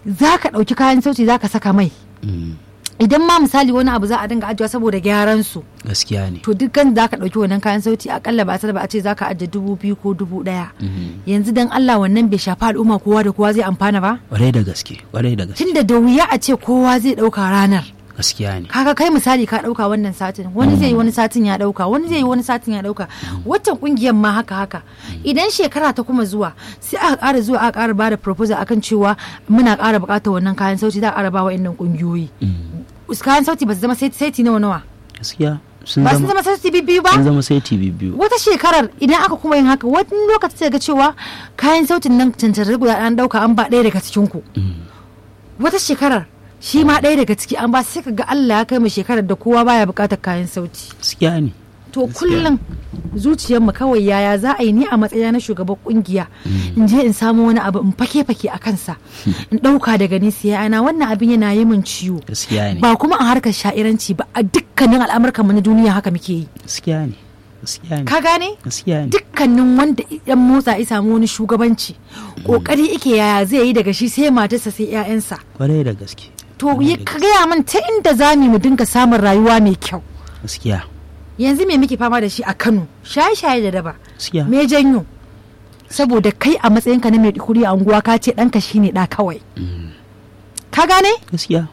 za ka ɗauki kayan sauti za ka saka mai Mm. idan ma misali wani abu za a dinga ajiyewa saboda gyaran su gaskiya ne to dukkan za ka ɗauki wannan kayan sauti akalla ba a ba a ce za ka ajiye dubu biyu ko dubu ɗaya Mhm. yanzu dan Allah wannan bai shafi al'umma kowa da kowa zai amfana ba kwarai da gaske kwarai da gaske tunda da wuya a ce kowa zai ɗauka ranar gaskiya ne kaga kai misali ka ɗauka wannan satin wani zai yi wani satin ya ɗauka wani zai yi wani satin ya ɗauka watan ƙungiyar ma haka haka idan shekara ta kuma zuwa sai aka ƙara zuwa aka ƙara bada proposal akan cewa muna ƙara buƙatar wannan kayan sauti za a ƙara ba wa ƙungiyoyi kayan sauti ba su zama saiti nawa nawa gaskiya sun ba sun zama zama saiti biyu ba sun zama sai tv biyu wata shekarar idan aka kuma yin haka wani lokaci sai ga cewa kayan sautin nan cancantar guda an dauka an ba ɗaya daga cikin ku wata shekarar shi ma ɗaya daga ciki an ba sai ka ga Allah ya kai mu shekarar da kowa baya buƙatar kayan sauti gaskiya ne to kullum zuciyarmu kawai yaya za a yi ni a matsayina na shugaban kungiya in je in samu wani abu in fake fake a kansa in ɗauka daga nesa ya ana wannan abin yana yi min ciwo gaskiya ne ba kuma a harkar sha'iranci ba a dukkanin al'amurkan mu na duniya haka muke yi gaskiya ne gaskiya ne ka gane gaskiya ne dukkanin wanda yan motsa ya samu wani shugabanci kokari ike yaya zai yi daga shi sai matarsa sai 'ya'yansa kwarai da gaske to ya ka gaya min ta inda za mu dinga samun rayuwa mai kyau gaskiya yanzu me muke fama da shi a Kano shaye-shaye da daba gaskiya me janyo saboda kai a matsayinka na mai kuri a unguwa ka ce ɗanka shine ɗa kawai ka gane gaskiya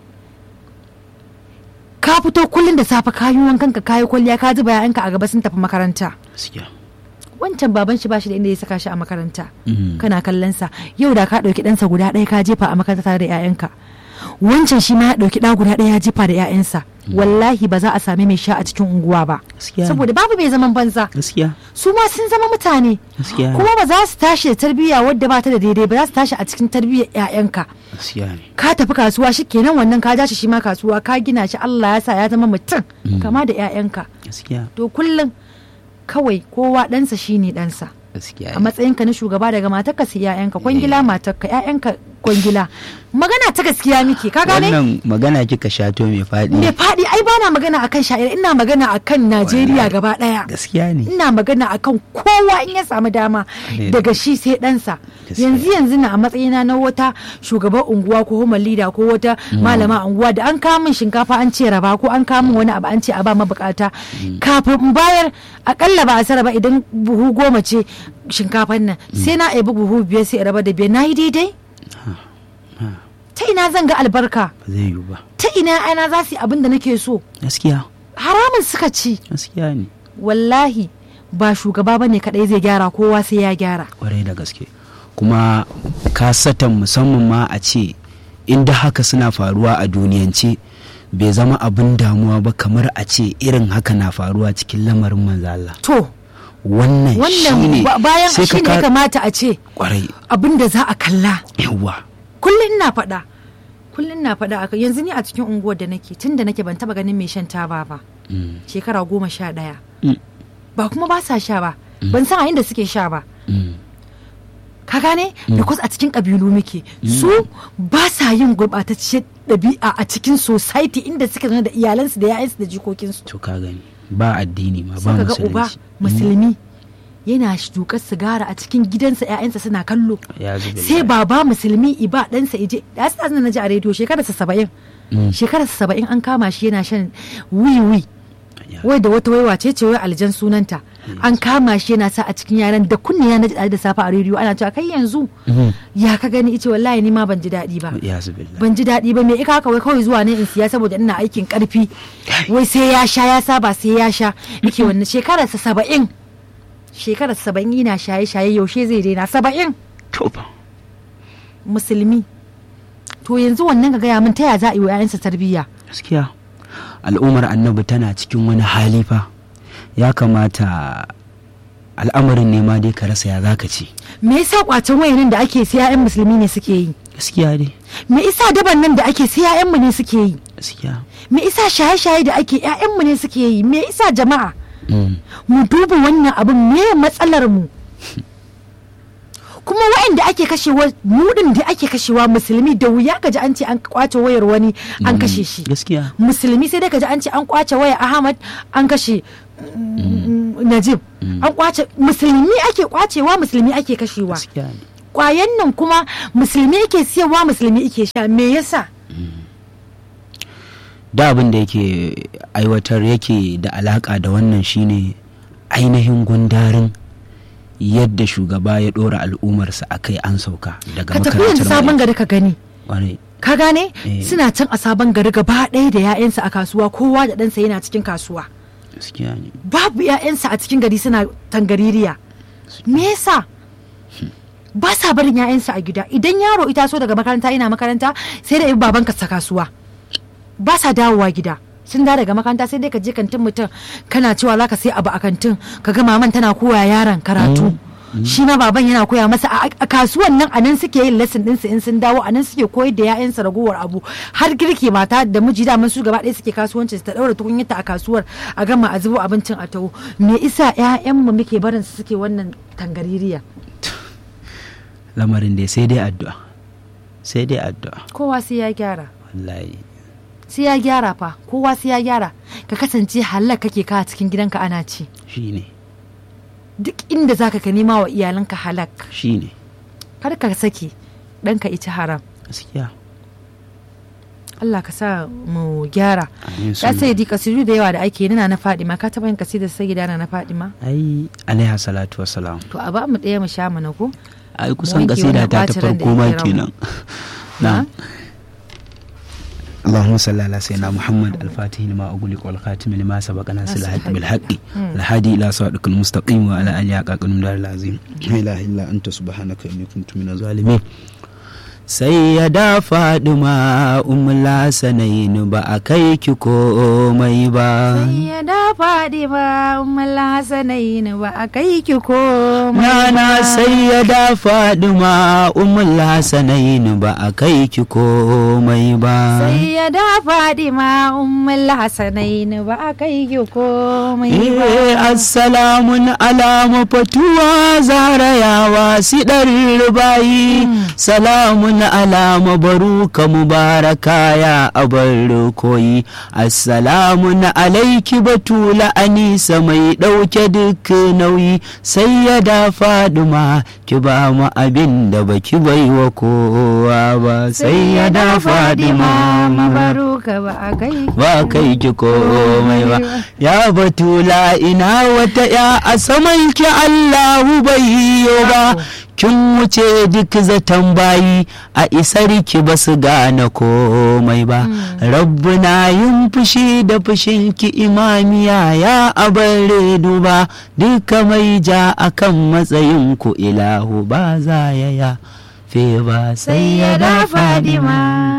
ka fito kullum da safe ka yi wankan ka kayi kwalliya ka zuba yayanka a gaba sun tafi makaranta gaskiya wancan baban shi bashi da inda ya saka shi a makaranta Mhm. kana kallon sa yau da ka ɗauki ɗansa guda ɗaya ka jefa a makaranta tare da 'ya'yanka wancan shi ma ya ɗauki ɗa guda ɗaya ya jefa da 'ya'yansa wallahi ba za a sami mai sha a cikin unguwa ba gaskiya ne. saboda babu mai zaman banza gaskiya su ma sun zama mutane gaskiya ne. kuma ba za su tashi da tarbiyya wadda ba ta da daidai ba za su tashi a cikin tarbiyyar 'ya'yanka gaskiya ne ka tafi kasuwa shi kenan wannan ka ja shi shi ma kasuwa ka gina shi Allah ya sa ya zama mutum kama da 'ya'yanka gaskiya to kullum kawai kowa ɗansa shine ɗansa gaskiya a matsayinka na shugaba daga matarka sai 'ya'yanka kwangila matarka 'ya'yanka kwangila magana ta gaskiya muke ka gane wannan magana kika shato mai faɗi me faɗi ai bana magana akan sha'ira ina magana akan Najeriya gaba ɗaya gaskiya ne ina magana akan kowa in ya samu dama Ne. daga shi sai ɗansa Gaskiya. yanzu yanzu na a matsayina na wata shugaban unguwa ko homa leader ko wata malama unguwa da an kawo min shinkafa an ce raba ko an kawo min wani abu an ce a ba mabukata kafin in bayar akalla ba a sara ba idan buhu goma ce shinkafan nan sai na ebi buhu biyar sai in raba da biyar na yi daidai ta ina zan ga albarka ba zai yiwu ba ta ina ana za su yi abin da nake so gaskiya haramun suka ci gaskiya ne wallahi ba shugaba bane kadai zai gyara kowa sai ya gyara kwarai da gaske kuma kasatan musamman ma a ce inda haka suna faruwa a duniyance bai zama abin damuwa ba kamar a ce irin haka na faruwa cikin lamarin manzo Allah to wannan wannan shine ba- bayan sai shi ne ka ka- kamata a ce kwarai abin da za a kalla yawa kullum ina faɗa kullum na faɗa aka yanzu ni a cikin unguwar da nake tun da nake ban taba ganin mai shan taba ba Mm, shekara goma sha ɗaya mm, ba kuma ba sa sha ba ban san a inda suke sha ba mm. ka gane because a cikin ƙabilu muke su ba sa yin gurɓatacciyar ɗabi'a a cikin society inda suka zama da iyalansu da 'ya'yansu da jikokinsu to ka gani ba addini ma ba sai ka ga uba musulunci musulmi yana dukar sigara a cikin gidansa 'ya'yansa suna kallo ya zubi sai baba musulmi iba ɗansa ije da su na ji a rediyo shekararsa saba'in shekararsa saba'in an kama shi yana shan wiwi wai da wata waiwa ce ce wai aljan sunanta an kama shi yana sa a cikin yaran da kunne ya naji da safe a rediyo ana cewa kai yanzu ya ka gani ice wallahi ni ma ban ji daɗi ba ya zubi ban ji daɗi ba me ika haka wai kawai zuwa ne in siya saboda ina aikin karfi wai sai ya sha ya saba sai ya sha nake wannan shekararsa saba'in shekarar saba'in yana shaye-shaye yaushe zai daina saba'in to ba musulmi to yanzu wannan ka gaya min ta ya za a yi wa 'ya'yansa tarbiyya gaskiya al'ummar annabi tana cikin wani hali fa ya kamata al'amarin ne ma dai ka rasa ya zaka ce me yasa kwacen wayanin da ake sai 'ya'yan musulmi ne suke yi gaskiya dai me yasa daban nan da ake sai 'ya'yanmu ne suke yi gaskiya me yasa shaye-shaye da ake 'ya'yanmu ne suke yi me yasa jama'a Mm. mu duba wannan abin me matsalar mu kuma wa'anda ake kashewa mu din da ake kashewa musulmi da wuya gaji an ce an kwace wayar wani an kashe shi gaskiya musulmi sai dai gaji an ce an kwace wayar ahmad an kashe mm, najib an kwace musulmi ake kwacewa musulmi ake kashewa gaskiya ne kwayan nan kuma musulmi yake siyarwa musulmi yake sha me yasa da abin da yake aiwatar yake da alaka da wannan shine ainihin gundarin yadda shugaba ya dora al'ummarsa a kai an sauka daga ka tafi yanzu sabon gari ka gani Ƙwarai. ka gane Eh. suna can a sabon gari gaba ɗaya da 'ya'yansa a kasuwa kowa da ɗansa yana cikin kasuwa gaskiya ne babu 'ya'yansa a cikin gari suna tangaririya me yasa ba sa barin 'ya'yansa a gida idan yaro ita so daga makaranta ina makaranta sai da baban ka sa kasuwa ba sa dawowa gida sun da daga makaranta sai dai ka je kantin mutum kana cewa za ka sai abu a kantin ka ga maman tana koya yaron karatu shi ma baban yana koya masa a a kasuwan nan a nan suke yin lesson ɗinsu in sun dawo a nan suke koyar da 'ya'yansa ragowar abu har girki mata da miji da su gaba ɗaya suke kasuwanci su ta ɗaura tukunyarta a kasuwar a gama a zubo abincin a taho me isa 'ya'yanmu muke barin su suke wannan tangaririya lamarin dai sai dai addu'a sai dai addu'a kowa sai ya gyara wallahi sai ya gyara fa kowa sai ya gyara ka kasance halak kake ka a cikin gidanka ana ci shine duk inda zaka ka nema wa iyalanka halak shine kar ka saki ɗanka ita haram gaskiya Allah ka sa mu gyara amin ya sun sai di kasidu da yawa da ake nuna na Fadima ka taba yin kasidar sai gidana na Fadima ai alaiha salatu wassalam to a ba mu ɗaya mu sha mana ko ai kusan wanke kasida wannan ta ta ɓacin ran da farko ma yake kenan na اللهم صل على سيدنا محمد الفاتح لما أغلق والخاتم لما سبق ناصر الحق بالحق الهادي إلى صراطك المستقيم وعلى آله حق قدر العظيم لا إله إلا أنت سبحانك إني كنت من الظالمين Sayyada Fadima Ummul Hasanain ba a kai ki komai ba. Sayyada Fadima Ummul Hasanain ba a kai ki komai Nana Sayyada Fadima Ummul Hasanain ba a kai ki komai ba. Sayyada Fadima Ummul Hasanain ba a kai ki komai ba Eh, assalamun ala mafatuwa zarayawa sidar rubayi salamun ala mabaruka mubaraka ya abar koyi assalamun alaiki batula anisa mai ɗauke duk nauyi sai ya da faduma ki ba mu abin da baki bai wa kowa ba sai ya da fadima mabaruka ba a kai ba kai ki komai ba ya batula ina wata ya a saman ki Allahu bai yiwo ba kin wuce duk zaton bayi a isar ki ba su gane komai ba rabbuna yin fushi da fushin ki imamiya ya abar duba duka mai ja akan matsayin ku ilahu ba za ya ya fe ba sai ya da fadima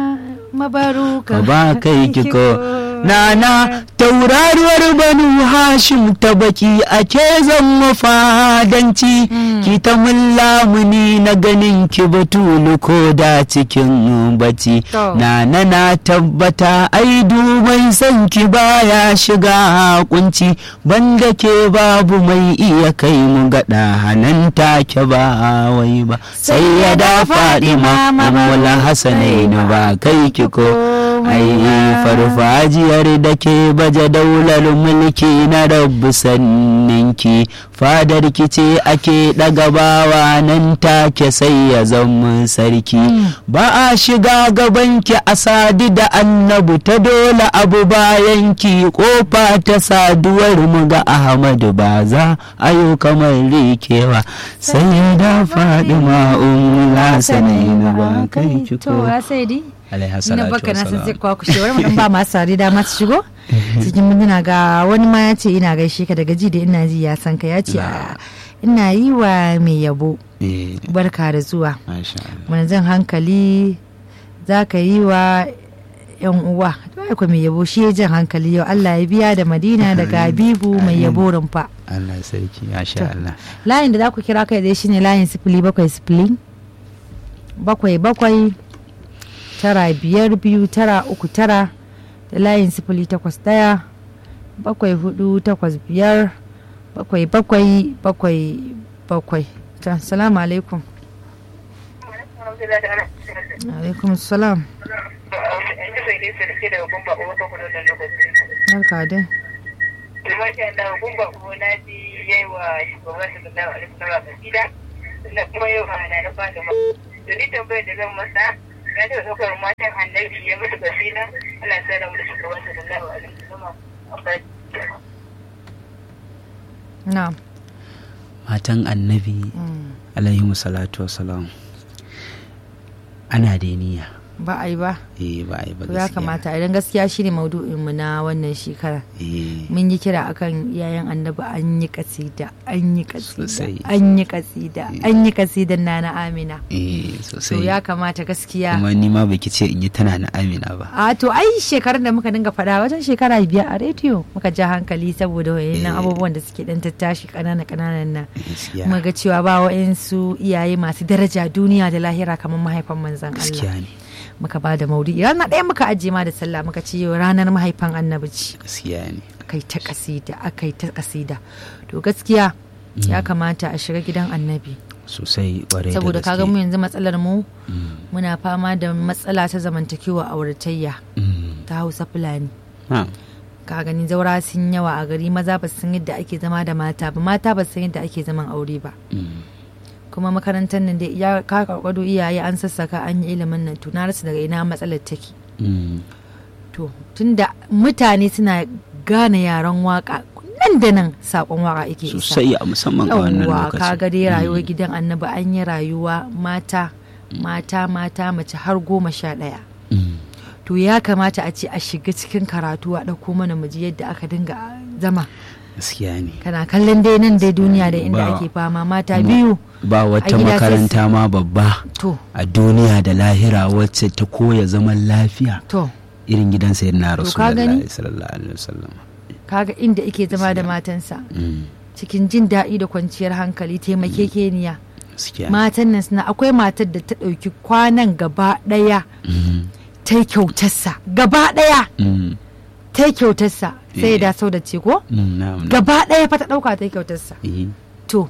mabaruka ka ba kai kiko nana tauraruwar banu hashim ta baki ake zan mafadanci ki ta mullamuni na ganin ki batulu ko da cikin bacci To. nana na tabbata ai duban san ki baya shiga kunci banda ke babu mai iya kai mu gada hanan take ba wai ba sai ya da fadima mamula hasanaini ba kai ki ko ai farfajiyar da ke baje daular mulki na rabu sanninki fadar ki ce ake ɗaga bawa nan take sai ya zama sarki ba a shiga gabanki a sadu da annabu ta dole abu bayanki kofa ta saduwar mu ga ahmadu ba za a yi kamar rikewa sai da faɗi ma'un lasanaina ba kai ki to ko ya sai di alaiha na salatu baka na san sai wassalam. kwa kushe wani mu ba masu sari dama su shigo cikin mintuna ga wani ma ya ce ina gaishe ka daga ji da ina ji ya san ka ya ce a, ina yi wa mai yabo Eh, barka da zuwa masha Allah. wani zan hankali za ka yi wa yan uwa ai ko mai yabo shi ya jan hankali yau Allah ya biya da Madina daga Habibu mai yabo rumfa Allah sarki masha To. Allah layin da za ku kira kai dai shine layin sifili bakwai sifili bakwai bakwai tara biyar biyu tara uku tara da layin sifili takwas daya bakwai hudu takwas biyar bakwai bakwai bakwai bakwai ta salamu alaikum alaikum salam barka dai na kuma yau ba na ba da da ni tambayar da zan masa ya ce ɗaukar matan annabi ya mutu basira Allah ya sa da mu da shugaban sallallahu alaihi wasallam na matan annabi alaihi salatu wasalam ana da niyya ba a yi ba eh ba a yi ba ya gaskiya. kamata idan gaskiya shine maudu'in mu na wannan shekara eh mun yi kira akan iyayen annabi an yi kasida an yi kasida Sosai. an yi kasida an yi kasidan na na amina eh to sosai ya kamata gaskiya kuma ni ma baki ce in yi tana na amina ba a to ai shekarun da muka dinga faɗa wajen shekara biyar a rediyo muka ja hankali saboda wayannan Eh. abubuwan da suke dan tattashi kanana kananan nan gaskiya muka ga cewa ba wa'insu iyaye masu daraja duniya da lahira kamar mahaifan manzon Allah gaskiya ne muka ba da maudi rana ɗaya muka ajiye ma da sallah muka ce yau ranar mahaifan annabi ce gaskiya ne akai ta kasida akai ta kasida to gaskiya ya kamata a shiga gidan annabi sosai kwarai da saboda gaske. kaga mu yanzu matsalar mu Mm, muna fama da matsala ta zamantakewa auratayya mm. ta hausa fulani Ha, ka gani zaura sun yawa a gari maza ba su san yadda ake zama da mata ba mata ba su san yadda ake zaman aure ba mm. kuma makarantar nan da ya ka karkwado iyaye an sassaka an yi ilimin nan to na rasa daga ina matsalar take Mm. to tunda mutane suna gane yaren waka nan da nan sakon waka yake isa sosai a musamman a wannan yawwa lokacin ka ga dai rayuwar gidan annabi an yi rayuwa mata mata mata mace har goma sha ɗaya Mm. to ya kamata a ce a shiga cikin karatu a ɗauko mana muji yadda aka dinga zama gaskiya ne kana kallon dai nan dai duniya da inda Ba- ake fama mata biyu ba wata A gida sai makaranta ma babba to a duniya da lahira wacce ta koya zaman lafiya to irin gidan sayyidina To ka gani? rasulullahi sallallahu alaihi wasallam kaga inda ike zama da matansa Mm. cikin jin daɗi da kwanciyar hankali taimakekeniya gaskiya ne. matan nan suna akwai matar da ta ɗauki kwanan gaba ɗaya Mm. ta yi kyautarsa gaba ɗaya Mm. ta yi kyautarsa sai Eh. da sau da ce ko Mm, na'am, na'am. gaba ɗaya fa ta ɗauka ta yi kyautarsa Eh, to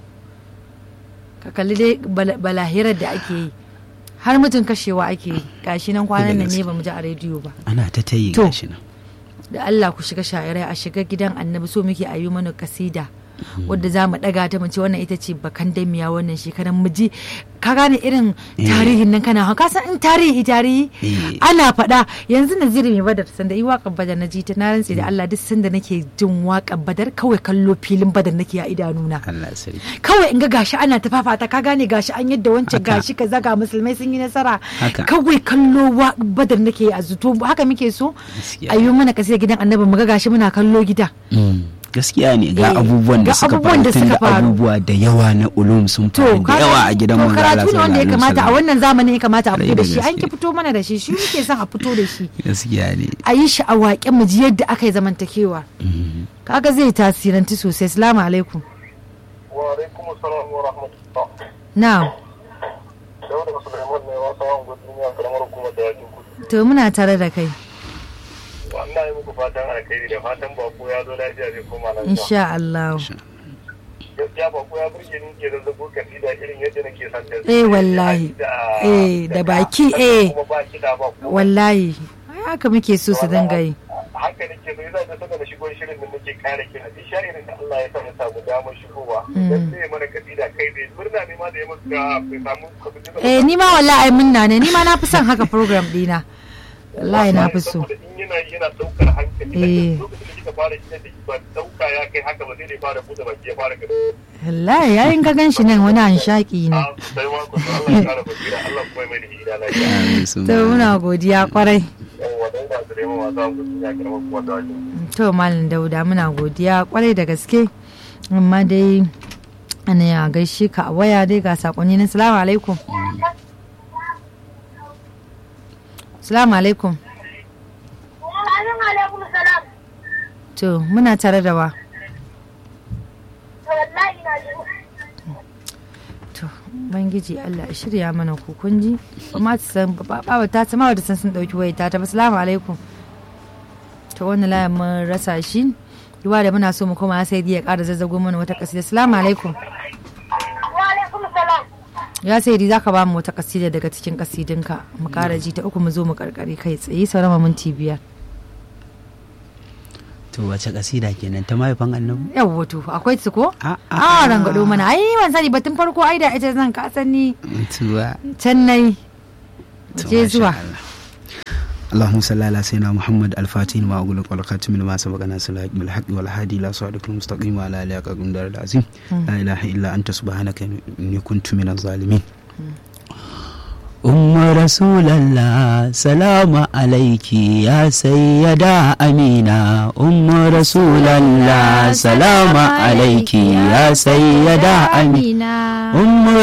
ka kalli dai bala- balahirar da ake yi har mutum kashewa ake yi gashi nan kwanan nan ne ba mu ji a rediyo ba ana ta tayi To. gashi nan da Allah ku shiga sha'irai a shiga gidan annabi so muke a yi mana kasida wadda za mu daga ta mu ce wannan ita ce bakan damiya wannan shekaran mu ji ka gane irin Eh. tarihin nan kana ka san in tarihi tarihi Eh. ana faɗa yanzu naziri mai badar sanda yi waƙar badar na ji ta na rantse da Allah duk sanda nake jin waƙar badar kawai kallo filin badar nake a idanuna Allah sarki kawai in ga gashi ana ta fafata ka gane gashi an yadda wancan Haka. gashi kaza ga musulmai sun yi nasara Haka. kawai kallo wa badar nake a zuto haka muke so Gaskiya. a yi mana kasai gidan annabi mu ga gashi muna kallo gida Mm. gaskiya ne Eh, ga abubuwan da ga suka abubuwan faru da tun suka da faru. abubuwa da yawa na ulum sun to faru da ka yawa gani? a gidan to manzo Allah karatu ne wanda ya sallallahu alaihi kamata a wasallam. wannan zamanin ya kamata a fito Kwarai da da shi an ki gaske. fito mana da shi shi muke son a fito da shi gaskiya ne a yi shi a waƙe mu ji yadda aka yi zamantakewa Mm. kaga zai tasiranci sosai salamu alaikum wa alaikum assalam wa rahmatullah na'am Dauda Sulaiman ne wasa an gudu duniya karamar hukumar da yakin kudu. to muna tare da kai Wannan yi muku fatan alkhairi da fatan bako ya zo lafiya zai koma lafiya. insha Allah Gaskiya bako ya burge ni ke zazzabo kasida irin yadda nake son ta. Eh, wallahi. Eh, da baki, eh. Kuma ba kiɗa ba kuma. wallahi haka muke so su dinga yi Haka nake so yasa da saka da shigo shirin da nake kare kira. Duk sha'irin da Allah ya sa na samu damar shigowa. Mm. Dan sai ya mana kasida kai bai murna ne ma da ya maka bai samu kwamitin. eh ni ma wallahi ai munna ne ni ma na fi son haka program dina wallahi na fi so Saboda in yana yana daukar hankali. Eh. Lokacin da kika fara kiran da ba dauka ya kai haka ba sai dai fara buɗe baki ya fara kada. wallahi yayin ka gan shi nan wani anshaki ne Ah, sai ma ku Allah ya kara basira Allah kuma ya mai da gida lafiya. Amin, sun to muna godiya kwarai Yawwa dan ba su da yawa za mu ya karamar kuma da wajen. to malam dauda muna godiya kwarai da gaske amma dai ana ya gaishe ka a waya dai ga sakonni na salamu alaikum salamu alaikum alaikum salam. to muna tare da wa Wallahi na ji. to bangiji Allah ya shirya mana ku kun ji amma ta san ba ba ta sama da san sun dauki wayar ta ta ba salamu alaikum to wannan layin mun rasa shi duwa da muna so mu koma sai ya ƙara zazzago mana wata kasida salamu alaikum Wa alaikum salam. ya sai za ka ba mu wata kasida daga cikin kasidinka mu ƙara ji ta uku mu zo mu karkare kai tsaye sauran mu minti biyar to wace kasida kenan ta mahaifan annabi yawwa to akwai su ko a a rangado mana ai ban sani ba tun farko ai da ita zan ka sani tuwa can nai to je masha zuwa Allah. اللهم صل على سيدنا محمد الفاتح لما أغلق والخاتم لما سبق ناصر الحق بالحق والهادي إلى صراطك المستقيم وعلى آله حق قدر العظيم لا إله إلا أنت سبحانك إني كنت من الظالمين أم رسول الله سلام عليك يا سيدة أمينة أم رسول الله سلام عليك يا سيدة أمينة amina أم